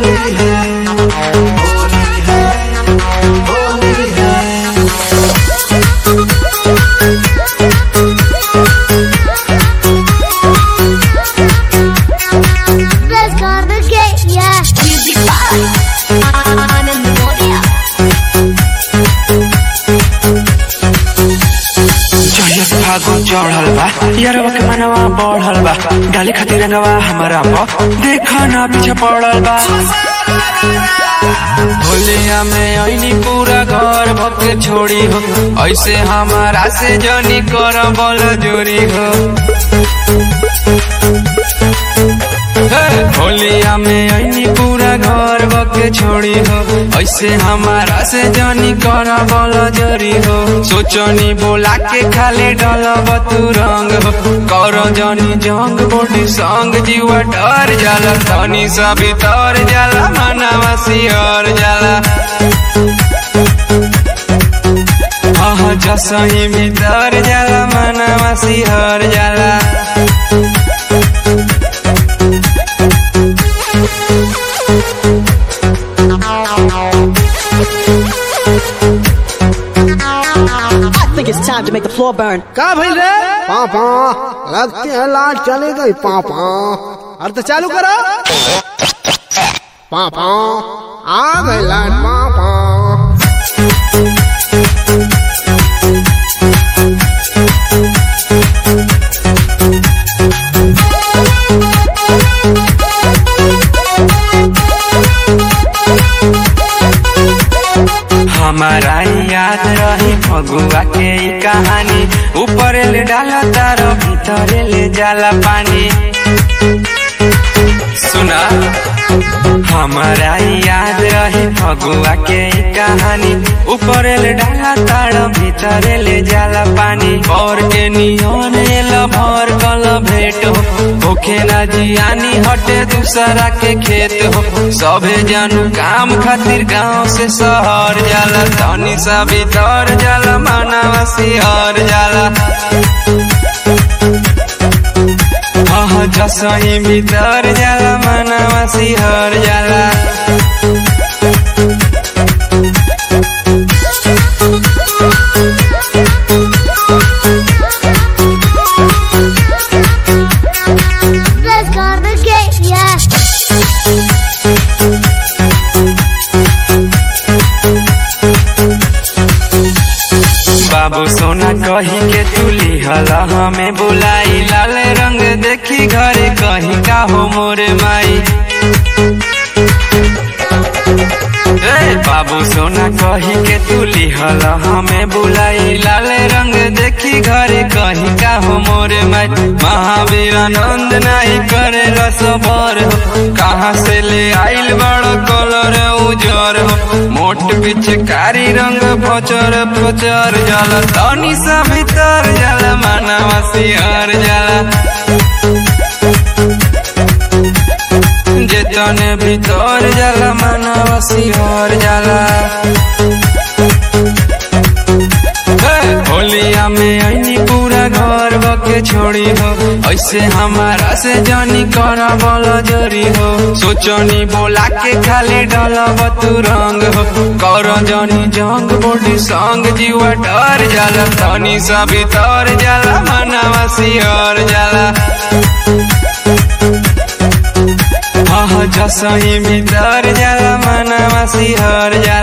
होली है होली है होली है Let's go to the gate, yeah. Music box. On and Melodia. जहिया से फागुन चढ़ल बा यारवा के मनवा बढ़ल बा डाले खातिर रंगवा हमारा प देखा ना पीछे पड़ल बा होलिया में ऐनी पूरा घर भके छोड़ी हो ऐसे हमारा से जनी कर बल जोरी हो हे, होलिया में ऐनी पूरा घर भके छोड़ी हो ऐसे हमारा से जनी कर बल जोरी हो सोचनी बोला के खाले डलब तू रंग हो कर जनी जंग बोटी संग जीवा डर जाला तनी सा भीतर जाला मनवा सियर जाला हाँ जसही भीतर जाला मनवा सिहर जाला I think it's time to make the floor burn. का भइल रे पापा लगते हैं लाइट चली गई पापा अरे तो चालू करो पापा आ गई लाइट पापा हमारा याद रही फगुआ के ई कहानी ऊपर ले डाला तारो भीतर ले जाला पानी सुना हमारा याद रही फगुआ के ई कहानी ऊपर ले डाला तारो भीतर ले जाला पानी और के नियन एल भर कल भेट हो होखे ना जियानी हटे दूसरा के खेत हो सबे जानू काम खातिर गांव से शहर जाला तनी सा भीतर जाला मानवा सिहर जाला हाँ जसही भीतर जाला मानवा सिहर जाला Let's go to the gate, yeah. बाबू सोना कही के तू लिहल हमें बुलाई लाल रंग देखी घरे कही का हो मोरे माई ए बाबू सोना कही के तू लिहल हमें बुलाई लाल रंग देखी घरे कही का हो मोरे माई महावीर आनंद नहीं करे रसभर हो कहाँ से ले आइल बड़ कलर उजर हो मोट पिचकारी रंग फचर फचर जाला तनी सा भीतर जाला मानवा सिहर जाला जेतने भीतर जाला मानवा सिहर जाला हे, होलिया में ऐनी पूरा घर बके छोड़ी हो ऐसे हमारा से जानी कर बल जोरी हो सोचनी बोला के खाली डलब तू रंग हो कर जनी जंग बोडी संग जीवा डर जाला तनी सा भीतर जाला मनवा सिहर जाला हाँ जसही भीतर जाला मनवा सिहर जाला